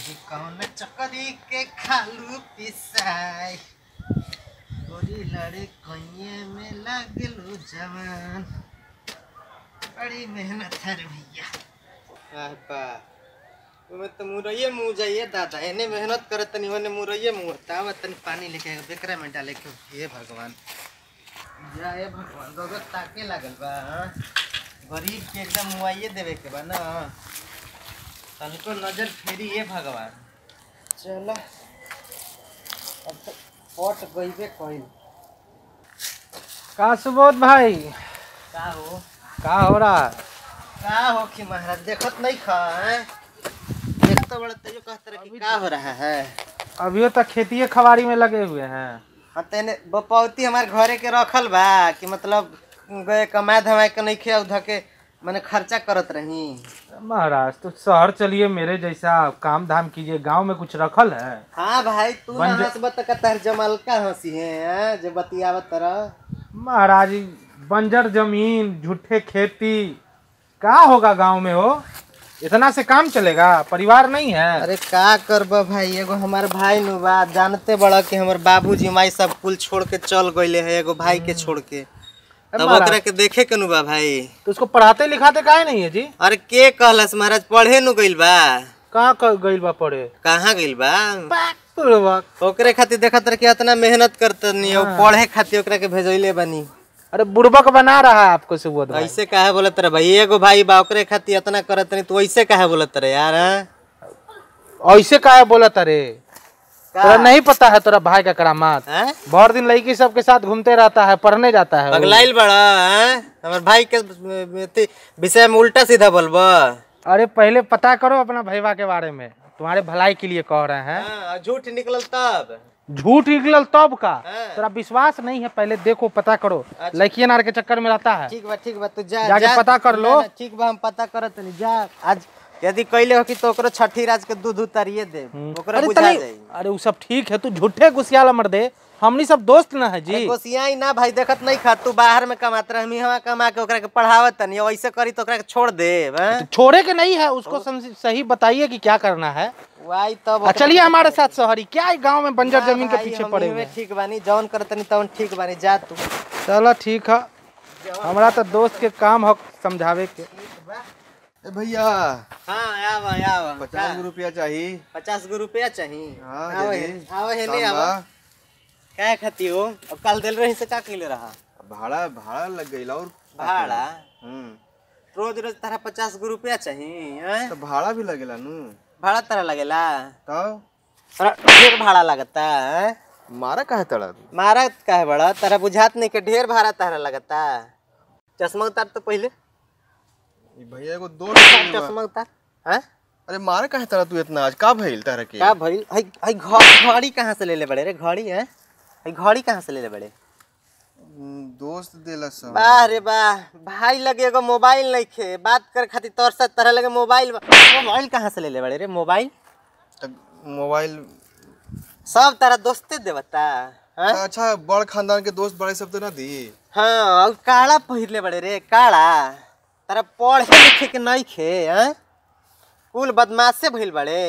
कि कौन चकरी के खालू पिसाई गोरी लड़े कइये में लागलू जवान बड़ी मेहनत है रे भैया आपा ओमे तो मुरैये मुँह जाइए दादा एने मेहनत करे तनी ओने मुरैये मुँह तावा तनी पानी लेके बेकरा में डाले के हे भगवान जा हे भगवान गगत ताके लागल बा हाँ? गरीब के एकदम मुआइये देवे के बा ना तनिको नजर फेरी हे भगवान चलो अब तो पट गईबे कइल का सुबोध भाई का हो का हो रहा है का हो कि महाराज देखत नहीं खा हैं? देख तो बड़ा तेजो कहत रहे कि का हो रहा है अभियो तक खेतिए खबारी में लगे हुए हैं हाँ तेने बपौती हमारे घरे के रखल बा कि मतलब गए कमाए धमाए के नहीं खे उधर के मैंने खर्चा करत रही महाराज तो शहर चलिए मेरे जैसा काम धाम कीजिए गांव में कुछ रखल है हाँ भाई तू ना बंज- हंसबत त कतर जमल का हंसी है हैं? जो बतियावत तरह महाराज बंजर जमीन झूठे खेती का होगा गांव में हो इतना से काम चलेगा परिवार नहीं है अरे का करब भाई एगो हमार भाई नु बा जानते बड़ा कि हमर बाबूजी माई सब कुल छोड़ के चल गईले है एगो भाई के छोड़ के तब महाराज। ओकरा के देखे के नु बा भाई तो उसको पढ़ाते लिखाते काहे नहीं है जी अरे के कहलस महाराज पढ़े नु गइल बा कहाँ क- गइल बा पढ़े कहाँ गइल बा बुढ़वा। ओकरे खातिर देखत रहे कि इतना मेहनत करतनी और पढ़े खातिर ओकरा के भेजैले बनी अरे बुड़बक बना रहा है आपको सुबोध भाई ऐसे काहे बोलत रहे भाई एगो भाई बा ओकरे खातिर इतना करत नहीं तो ऐसे काहे बोलत रहे यार हैं? ऐसे काहे बोलत अरे का? तोरा नहीं पता है तोरा भाई का करामात हैं? बहुत दिन लड़की सबके साथ घूमते रहता है पढ़ने जाता है वो। पगलाइल बड़ा हैं? हमर भाई के अथी विषय में उल्टा सीधा बोलबा अरे पहले पता करो अपना भैया के बारे में तुम्हारे भलाई के लिए कह रहे हैं हाँ, झूठ निकलल तब झूठ निकलल तब का हाँ। तोरा विश्वास नहीं है पहले देखो पता करो लड़की नार के चक्कर में रहता है ठीक बा ठीक बा तू जा जाके जा। पता कर लो। ना, ना, ठीक बा हम पता करत नहीं जा आज यदि कैले हो कि तो ओकरो छठी राज के दूध उतारिए दे ओकरा अरे बुझा तनी जाई अरे वो सब ठीक है तू झूठे घुसियाला मर दे हमनी सब दोस्त ना है जी कोसियाई ना भाई देखत नहीं खा तू बाहर में कमात रह हम यहाँ कमा के ओकरा के पढ़ावत तनी ऐसे करी तो ओकरा के छोड़ दे हैं? तो छोड़े के नहीं है उसको समझ- सही बताइए कि क्या करना है वाई तब आ, चलिए हमारे साथ शहरी क्या है गांव में बंजर ना जमीन के भाई, पीछे हम पड़े इहवे हुए हैं? ठीक बानी जौन करतनी तौन ठीक बानी जा तू चलो ठीक है हमारा तो दोस्त के काम हो समझावे के ए भैया हाँ आवा आवा पचास गो रुपया चाहिए पचास गो रुपया चाहिए हाँ, आओ दे हे दे। आओ हे ले काम आवा बा। क्या खाती हो अब कल दिल रही से का कैले रहा भाड़ा भाड़ा लग गई और भाड़ा हम्म रोज रोज तारा पचास गो रुपया चाहिए हैं? तो भाड़ा भी लगेला नु भाड़ा तारा लगेला तब तारा ढेर भाड़ा लगता है मारा काहे तड़ा तू मारा काहे बड़ा तारा बुझात नहीं के ढेर भाड़ा तारा लगता चश्मा उतार तो पहले ई भैया एगो दोस्त मिलल बा। चश्मा उतार हैं अरे मारा काहे तड़ा तू इतना आज का भइल तारा के क्या भइल हई हई घ- घड़ी कहाँ से ले ले बड़े रे घड़ी है हई घड़ी कहाँ से ले ले बड़े हम्म, दोस्त देला सब वाह रे वाह भाई लगे एगो मोबाइल नहीं खे बात करे खातिर तोर से तरह लगे मोबाइल बा- मोबाइल कहाँ से ले ले बड़े रे मोबाइल तक मोबाइल सब तारा दोस्ते देवता हाँ अच्छा बड़ खानदान के दोस्त बड़े सब तो ना दी हाँ और काला पहिर ले बड़े रे काला तारा पढ़े लिखे के नहीं खे हाँ कुल बदमाशे भइल बड़े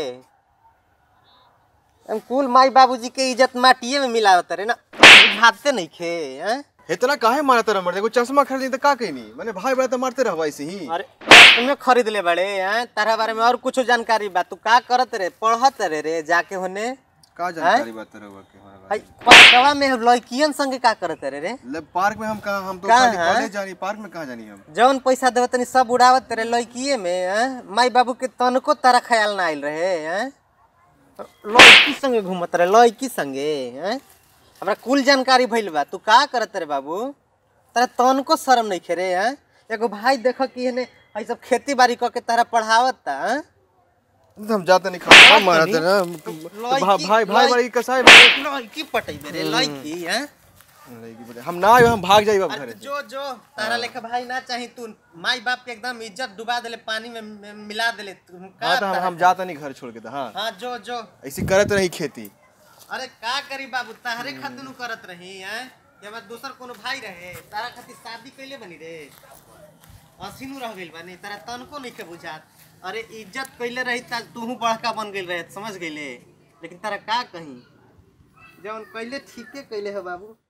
हम कुल माई बाबूजी के इज्जत माटिए में मिलावत रे ना बुझाते नहीं खे हाँ इतना काहे मारा तड़ा मर देखो चश्मा खरीदी तो का कहनी मैंने भाई बड़ा तो मारते रहवा ऐसे ही अरे तुम्हें खरीद ले बड़े हैं तारा बारे में और कुछ जानकारी बा तू का करत रे पढ़त रे रे जाके होने का जानकारी बात रहवा के हमारा हई पार्कवा में लड़कियन संगे का करत रे रे ले पार्क में हम कहाँ हम तो कहाँ खाली हैं? कॉलेज जानी पार्क में कहाँ जानी हम जौन पैसा देवत तनी सब उड़ावत रे लड़किए में हैं? माई बाबू के तनको तारा ख्याल ना आइल रहे हैं लड़की संगे घूमत रहे लड़की संगे हैं हमरा कुल जानकारी भइल बा तू का करत रे बाबू तारा तनको शर्म नहीं खे रे हैं एगो भाई देखो कि एने हई सब खेती बाड़ी क के तारा पढ़ावत ता हैं? तो हम जाते नहीं खा मारा नहीं। तेरा लड़की- भाई भाई भाई लड़की- बड़ी कसाई भाई लड़की पटेबे रे लड़की हैं लड़की बोले, हम ना आए हम भाग जाइए अब अरे घरे तो जो जो तारा लेखा भाई ना चाही तू माई बाप के एकदम इज्जत डुबा देले पानी में में मिला देले तू का हाँ तो हम तारा- हम जाता नहीं घर छोड़ के तो हाँ हाँ जो जो ऐसी करत रही खेती अरे का करी बाबू तारे खातिर नु करत रही हैं ये हमार दूसर कोनो भाई रहे तारा खातिर शादी कइले बनी रे असीनु रह गइल बानी तारा तनको नहीं के बुझात अरे इज्जत कैले रही त तूहू बड़का बन गेल रहे समझ गईले लेकिन तारा का कहीं जवन कैले ठीके कैले है बाबू